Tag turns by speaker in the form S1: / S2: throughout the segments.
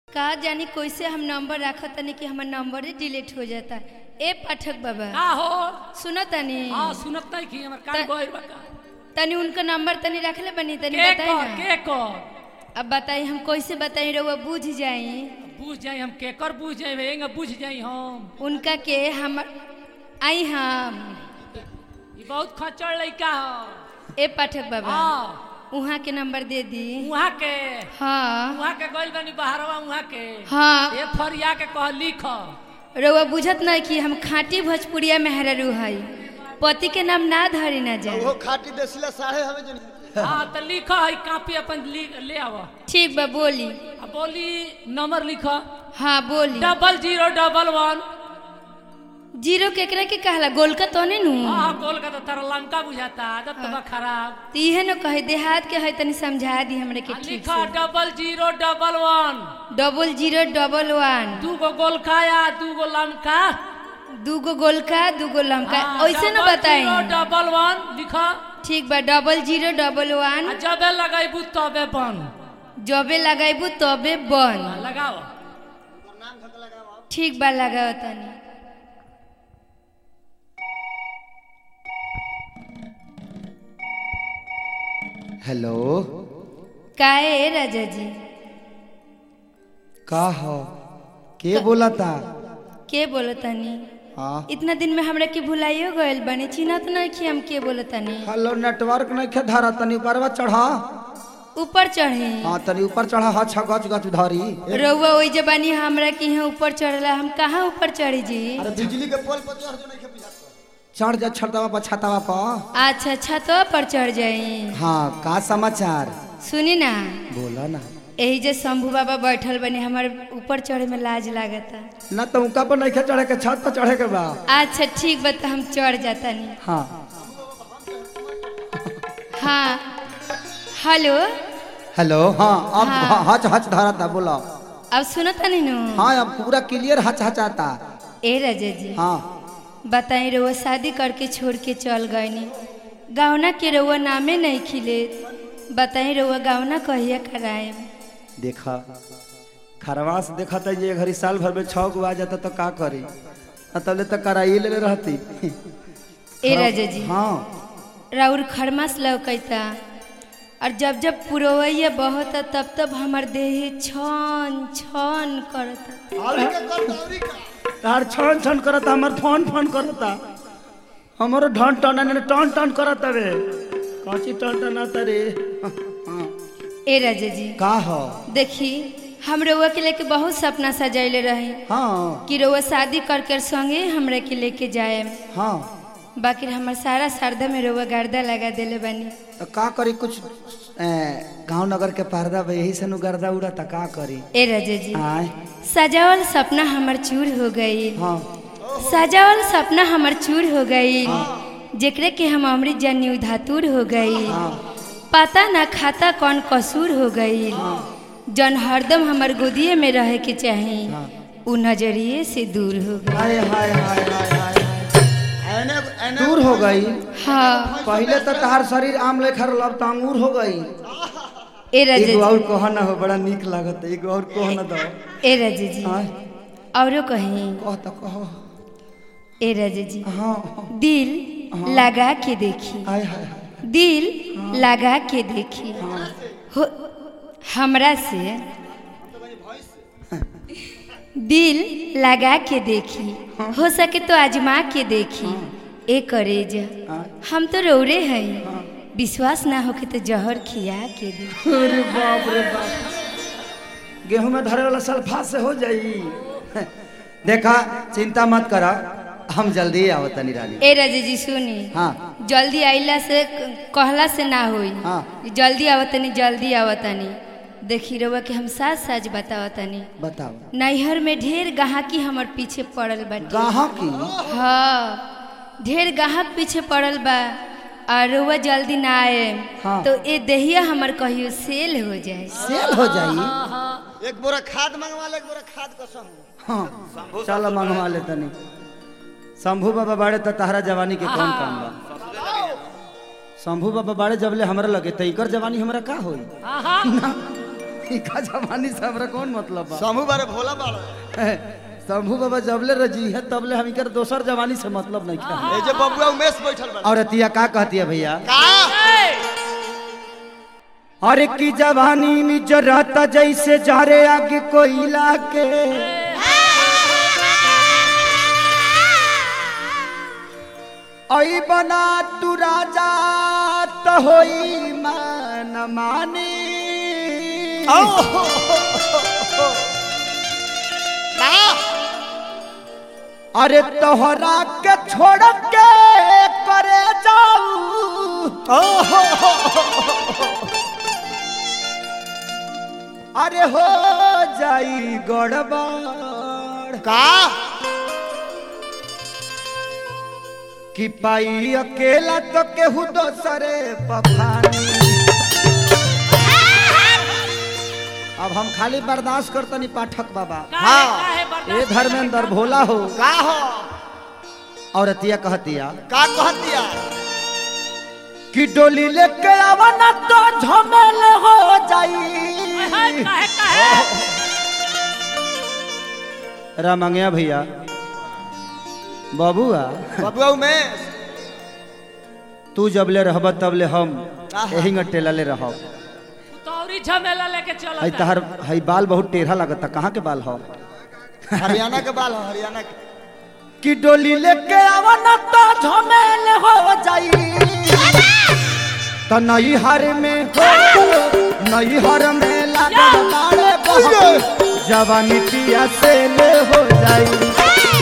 S1: का जानी कैसे हम नंबर रखत तनी कि हमर नंबर ही डिलीट हो जाता ए पाठक बाबा
S2: का हो
S1: सुनो तनी
S2: हाँ सुनत नहीं की हमर कान
S1: त-
S2: गोइर बा का
S1: तनी उनका नंबर तनी रखले बनी तनी
S2: के
S1: बताई
S2: कर
S1: ना
S2: के कर
S1: अब बताई हम कैसे बताई रहुआ बुझ जाई
S2: बुझ जाई हम के कर बुझ जाई हेंगा बुझ जाई हम
S1: उनका के हमर आई हम
S2: ई बहुत खचड़ लइका हो
S1: ए पाठक बाबा
S2: हाँ
S1: उहाँ के नंबर दे दी
S2: वहाँ के
S1: हाँ
S2: वहाँ के गइल बनी बाहरवा वहाँ के
S1: हाँ
S2: ए फरिया के कह लिख
S1: रउआ बुझत नहीं कि हम खाटी भोजपुरिया मेहरारू हई पति के नाम ना धरी ना जाए
S3: वो खाटी देसिला साढ़े हमें जन
S2: हाँ तो लिख है कापी अपन लिख ले आव
S1: ठीक बा बोली
S2: आ बोली नंबर लिख
S1: हाँ बोली
S2: double zero double one
S1: zero केकरा के कहला गोलका तो नहीं नु
S2: हाँ गोल का तो तारा लंका बुझाता आदत तो बा खराब
S1: तो इहे न कहे देहात के है तनी समझा दी हमरे के
S2: आ
S1: ठीक
S2: लिखा
S1: से
S2: double zero double one
S1: double zero double one
S2: दू गो गोल खाया दू गो लमका
S1: दूगो गोलका दूगो लमका
S2: हाँ,
S1: ऐसे न
S2: डबल
S1: बताई
S2: जीरो डबल वन लिखा
S1: ठीक बा डबल जीरो डबल
S2: आ
S1: वन
S2: जबे लगेबू तबे बन
S1: जबे लगाइबू तबे बन
S2: आ, लगाओ
S1: ठीक बा लगाओ तनी
S3: हेलो
S1: काहे ए राजा जी
S3: का हो के बोला था
S1: के बोलो तनी
S3: हाँ
S1: इतना दिन में हमरा के भुलाइयो गइल बनी चिन्हत नहीं कि हम के बोलो तनी
S3: हेलो नेटवर्क नहीं खे धरा तनी ऊपर चढ़ा
S1: ऊपर चढ़े
S3: हाँ तनी ऊपर चढ़ा हा छ गच गच धरी
S1: रउआ ओइ जबानी हमरा के यहाँ ऊपर चढ़ला हम कहाँ ऊपर चढ़ी जी
S3: अरे बिजली के पोल पर चढ़ जो नहीं खे चढ़ जा छतवा पर छतवा पर
S1: अच्छा छतवा पर चढ़ जाई
S3: हाँ का समाचार
S1: सुनी ना
S3: बोला ना
S1: यही जे शंभू बाबा बैठल बने हमारे ऊपर चढ़े में लाज लागता
S3: ना तो उनका पर नहीं खे चढ़े के छत पर चढ़े के बा
S1: अच्छा ठीक बा तो हम चढ़ जाता नहीं
S3: हाँ
S1: हाँ हेलो
S3: हेलो हाँ अब
S1: हाँ।
S3: हच हच धरा था बोला
S1: अब सुनो तनी नु
S3: हाँ अब पूरा क्लियर हच हचाता
S1: ए राजा जी
S3: हाँ
S1: बताई रउआ शादी करके छोड़ के चल गईनी गावना के रउआ नामे नहीं खिले बताई रउआ गावना कहिया कराए
S3: देखा खरवास देखा था ये घड़ी साल भर में छह गो आ जाता तो का करी ना तबले तो कराइए ले रहती
S1: ए राजा जी
S3: हाँ
S1: राउर खरमास लौकैता और जब जब पुरवैया बहता तब तब हमर देह छन छन करता
S3: तार छन छन करता हमार फोन फोन करता हमारो ढन टन टन टन करता रे काची टन टन आता रे हाँ।
S1: ए राजा जी
S3: का हो
S1: देखी हम रउआ के लेके बहुत सपना सजैले रहे
S3: हाँ
S1: कि रउआ शादी करके संगे हमरा के लेके जाए
S3: हाँ
S1: बाकी हमर सारा श्रद्धा में रउआ गर्दा लगा देले बानी
S3: तो का करी कुछ गांव नगर के पर्दा बा, यही से नु गर्दा उड़ा था का करी
S1: ए राजा जी
S3: आय
S1: सजावल सपना हमर चूर हो गई
S3: हाँ
S1: सजावल सपना हमर चूर हो गई जेकरे के हम अमृत जन्य धातुर हो गई पता ना खाता कौन कसूर हो गई जन हरदम हमर गोदिए में रहे के चाही उ नजरिए से दूर हो गई
S3: हाय हाय हाय हाय हाय दूर हो गई
S1: हाँ
S3: पहले तो तहार शरीर आम लेखा रहल अब तो अंगूर हो गई
S1: ए राजा
S3: एगो
S1: जी
S3: और कह ना हो बड़ा निक लागत एगो और कह ना दो
S1: ए राजा जी
S3: हाँ
S1: औरो कहीं
S3: कह तो कह
S1: ए राजा जी
S3: हाँ
S1: दिल लगा के देखी
S3: हाय हाय हाय
S1: दिल लगा के देखी हो हमरा से दिल लगा के देखी हो सके तो आजमा के देखी ए करेज हम तो रौरे हैं विश्वास ना होके तो जहर खिया के देखी
S3: अरे बाप रे बाप गेहूं में धरे वाला सल्फा से हो जाई देखा चिंता मत करा हम जल्दी आवत तनी रानी
S1: ए राजा जी सुनी
S3: हाँ
S1: जल्दी आइला से कहला से ना होई
S3: हाँ।
S1: जल्दी आवतनी जल्दी आवतनी देखी रउआ के हम साथ साज बतावतनी
S3: बताओ
S1: नैहर में ढेर गाहकी हमर पीछे पड़ल बाटे
S3: गाहा की
S1: हाँ ढेर गाहक पीछे पड़ल बा और रउआ जल्दी ना आए
S3: हाँ।
S1: तो ए देहिया हमर कहियो सेल हो जाए
S3: सेल हो जाई
S4: एक बोरा खाद मंगवा ले एक बोरा खाद कसम
S3: हाँ चलो मंगवा ले तनी शंभू बाबा बाड़े तो तहरा जवानी के कौन काम बा शंभू बाबा बाड़े जबले हमरा लगे तो इकर जवानी हमरा का होई
S2: आहा
S3: इका जवानी से हमरा कौन मतलब बा
S4: समूह बारे भोला बाड़ा
S3: शंभू बाबा जबले रजी है तबले हम कर दोसर जवानी से मतलब नहीं था
S4: ए जे बबुआ उमेश बैठल बा
S3: और अतिया का कहती है भैया
S4: का
S3: अरे की जवानी में जराता जैसे जारे आगे कोयला के आई बना तू राजा त होई मन मानी अरे तोहरा के छोड़ के करे जाऊ अरे हो जाई गड़बड़
S4: का
S3: कि पाई अकेला तो केहू दोसरे पफानी अब हम खाली बर्दाश्त करतनी पाठक बाबा
S2: काहे काहे बर्दाश्त
S3: ए धर्मेंद्र भोला हो
S4: का हो
S3: और अतिया कहतिया
S4: का कहतिया
S3: कि डोली लेके आवना तो झमेल हो जाई
S2: काहे काहे काहे
S3: रामंगिया भैया बाबुआ
S4: बबुआ उमेश
S3: तू जबले रहब तबले हम
S4: आहा।
S3: यही टेलले रहब
S2: तौरी झमेला लेके चलो
S3: हई तहर हई बाल बहुत टेढ़ा लगता कहाँ के बाल हो
S4: हरियाणा के बाल हो हरियाणा के
S3: कि डोली लेके आवना तो झमेल हो जाई तो नई हर में हो नई हर में लागल बाड़े बहुत जवानी पिया से ले हो जाई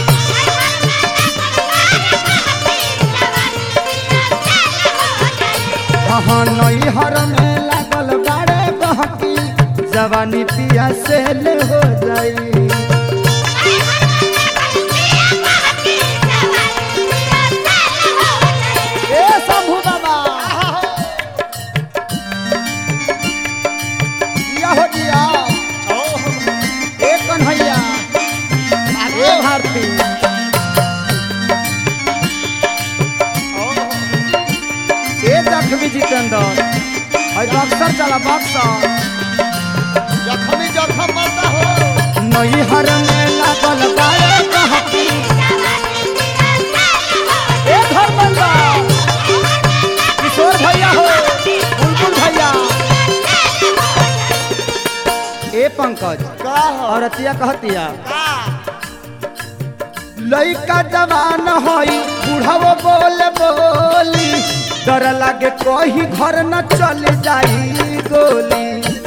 S3: हाँ नई हर में लागल बाड़े बहकी जवानी पिया से ले हो जाई ए शंभू बाबा या हो दिया ए कन्हैया ए भारती ए जखमी जितेंद्र और बक्सर चला बक्सर
S4: जखमी जखम मरता हो
S3: नई हर में लागल बाड़े बहकी ए धर्मेंद्र किशोर भैया हो बुलबुल भैया ए पंकज
S4: का हो
S3: और अतिया कहतिया
S4: का
S3: लइका जवान होई बुढ़ावो बोल बोली डर लागे कहीं घर न चल जाई गोली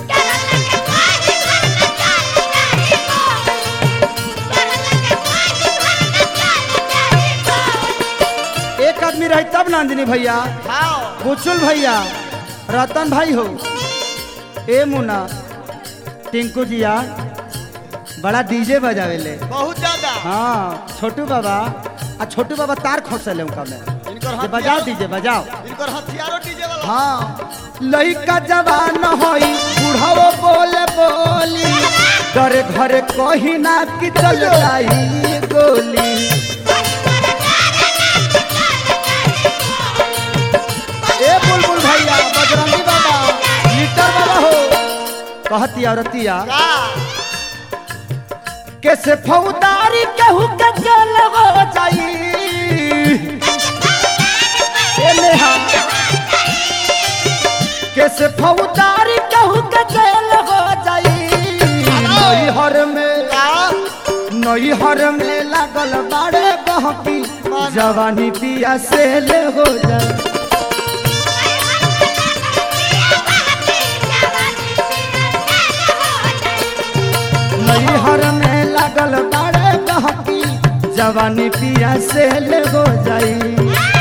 S3: एक आदमी रही तब नंदिनी भैया
S4: खाओ
S3: बुचुल भैया रतन भाई हो ए मुना टिंकू जिया बड़ा डीजे बजावेले
S4: बहुत ज्यादा
S3: हाँ छोटू बाबा आ छोटू बाबा तार खोसले उनका में
S4: इनकर
S3: ये बजाओ
S4: हथियारो
S3: डीजे बजाओ
S4: इनकर हथियारो डीजे वाला
S3: हाँ लइका जवान होई बुढ़ावो बोले बोली डरे घरे कहीं ना कि चल जाई गोली ए बुलबुल भैया बजरंगी बाबा लीटर बाबा हो कहती औरतिया
S4: का
S3: कैसे फौदारी केहू के जेल हो जाई ए नेहा कैसे फौदारी केहू के जेल हो जाई नई हर में
S4: का
S3: नई हर में लागल बाड़े बहकी जवानी पिया से ले हो जाए नई हर में लागल बाड़े बहकी जवानी पिया से ले हो जाई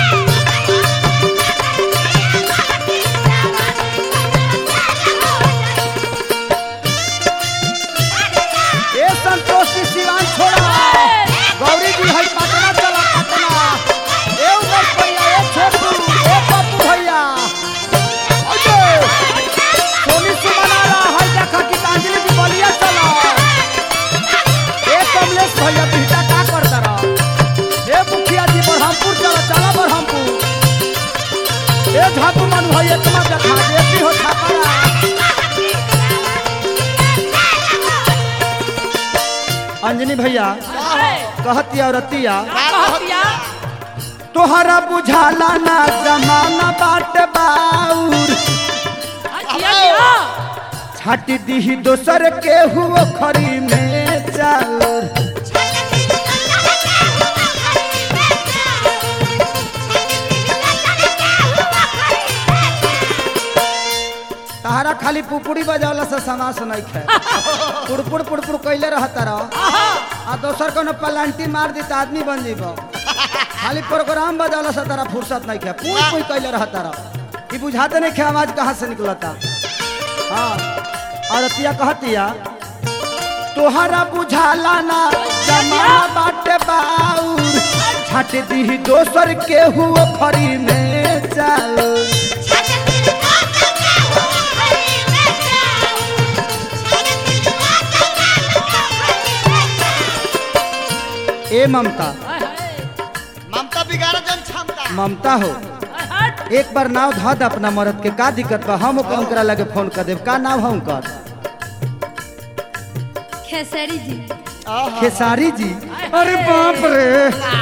S3: ए संतोष जी सिवान छोड़ा गौरी जी है पटना चला पटना ए उमर भैया ए छोटू ए पप्पू भैया अजय सोनी सुमनाला है देखा कि अंजलि जी बलिया चला ए कमलेश भैया बिहटा का करता रहा ए मुखिया जी बरहमपुर चला चला अंजनी भैया कहती औरतिया
S2: कहतिया
S3: तोहरा बुझाला ना जमाना बाट बाउर
S2: जिया जिया
S3: छाटी दीही दोसर के हुओ खरी में चाउर तहरा खाली पुपुड़ी बजावला से समास नहीं खे पुड़पुड़ पुड़पुड़ कैले रहता रह आ दोसर कोनो पलांटी मार दी त आदमी बन जीब खाली प्रोग्राम बजावला से तारा फुर्सत नहीं खे पुई पुई कैले रहता रह ई बुझाते नहीं खे आवाज कहाँ से निकलता हाँ और अतिया कहतिया तोहरा बुझाला ना जमाना बाटे बाउर छाट दी दोसर के हुओ खरी में चाउर ए ममता
S2: हाय हाय
S4: ममता बिगाड़ जन क्षमता
S3: ममता हो
S2: हाय हट
S3: एक बार नाव धा दे अपना मरद के का दिक्कत बा हम ओकरा उनकरा लगे फोन कर देब का नाव है उनकर
S1: खेसरी जी
S4: आहा
S3: खेसारी जी अरे बाप रे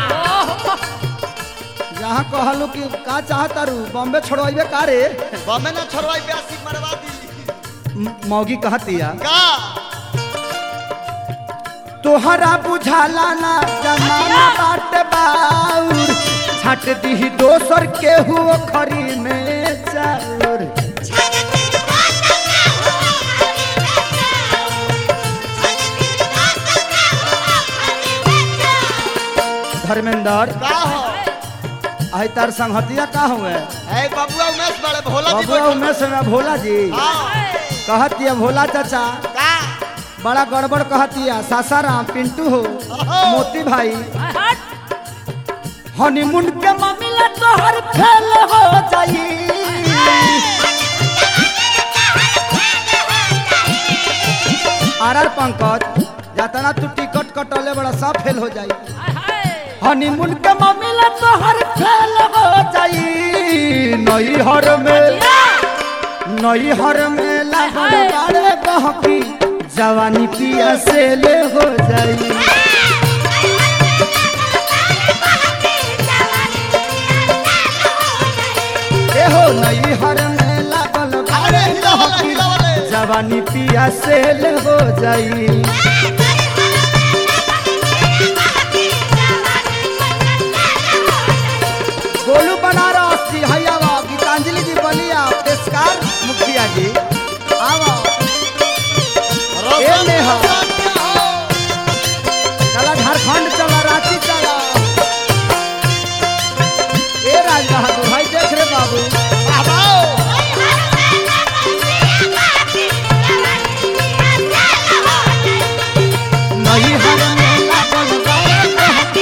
S3: जहाँ कहलू कि का चाहता रू बॉम्बे छोड़वाइबे का रे
S4: बमे ना छोड़वाई ब्यासी मरवा दी
S3: म- मौगी कहतिया
S4: का
S3: तोहरा बुझाला ना जमाना बाट बाउर छाट दी दोसर के हुओ खरी में चाउर धर्मेंद्र
S4: का हो
S3: आई तार संगतिया का हुए
S4: ए बबुआ उमेश बड़े भोला जी
S3: बबुआ
S4: बैठल
S3: उमेश में भोला जी
S4: हाँ
S3: कहतिया भोला चाचा
S4: का
S3: बड़ा गड़बड़ कहतिया सासाराम पिंटू हो मोती भाई
S2: हाय हट
S3: हनीमून के मामला तोहर फेल हो जाई आर आर पंकज जातना तू टिकट कटले बड़ा सब फेल हो जाई
S2: हाय हाय
S3: हनीमून के मामला तोहर फेल हो जाई नई हर में नई हर में लागल बाड़े बहकी जवानी पिया से ले हो जाई ए हो नई हर में लागल
S4: अरे
S3: बाड़े
S4: हिला वाला
S3: बहकी
S4: हिला वाले
S3: जवानी पिया से ले हो जाई गोलू बनारस जी हैयावा गीतांजलि जी बलिया पेशकार मुखिया जी आवा ए नेहा चला झारखंड चला रांची चला ए राज बहादुर भाई देख रे बाबू नई हर में लागल बाड़े बहकी।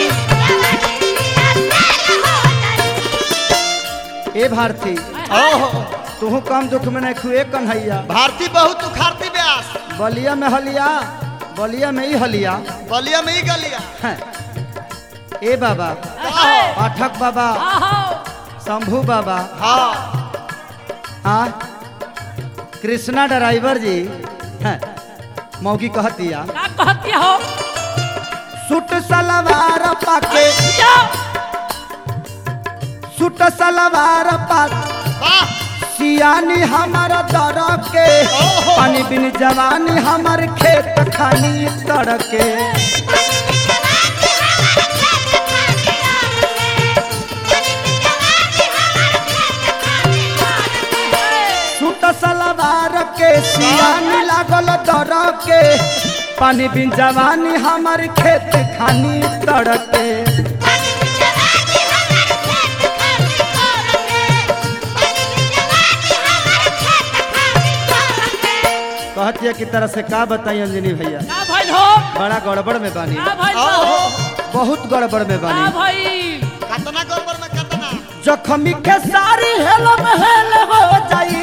S3: ए भारती
S4: ओहो
S3: तू कम दुख में नहीं खुए कन्हैया
S4: भारती बहुत उखाड़ती ब्यास
S3: बलिया में हलिया बलिया में ही हलिया
S4: बलिया में ही गलिया
S3: हैं। ए बाबा
S2: हाय
S3: पाठक बाबा
S2: आहो
S3: शंभू बाबा
S4: हाँ
S3: हाँ कृष्णा ड्राइवर जी हैं मौगी कहतिया
S2: का कहतिया हो
S3: सूट सलवार पाके
S2: या
S3: सूट सलवार पा
S4: वाह
S3: सियानी हमार दर के
S4: ओहो।
S3: पानी बिन जवानी हमार खेत खानी तर के सूट सलवार के सियानी लागल दर के पानी बिन जवानी हमार खेत खानी तर के कहतिया की तरह से का बताई अंजनी भैया
S2: का भइल हो
S3: बड़ा गड़बड़ में बानी
S2: का भइल
S4: ओहो
S2: हो
S3: बहुत गड़बड़ में
S2: का
S3: बानी
S2: भइल
S4: कतना गड़बड़ में कतना
S3: जखमी के सारी हेल में हेल हो जाई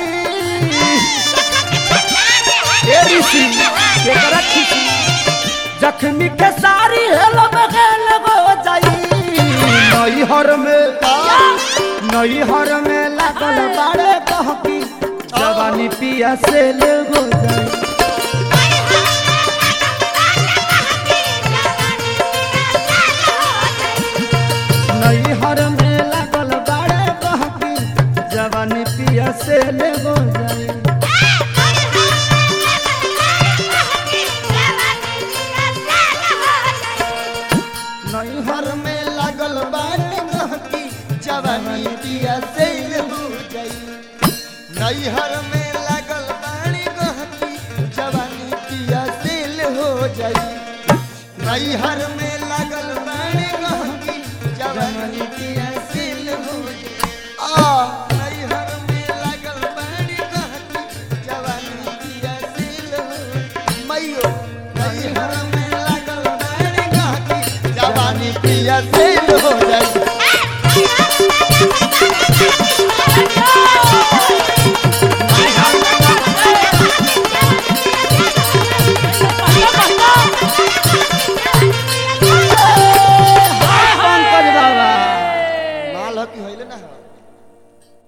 S3: ए ऋषि केकरा खिसी जखमी के सारी हेल में हेल हो जाई नई हर में नई हर में लागल बाड़े बहकी जवानी पिया से ले हो जाई नैहर में लागल बाड़े बहकी जवानी पिया से ले हो जाई
S4: नैहर में लागल बानी गहकी जवानी पिया से हो जाई नैहर में लागल बानी गहकी जवानी पिया से हो जाई नैहर में लागल बानी गहकी जवानी पिया से हो जाई आ नैहर में लागल बानी गहकी जवानी पिया से हो जाई मैयो नैहर में लागल बानी गहकी जवानी पिया से हो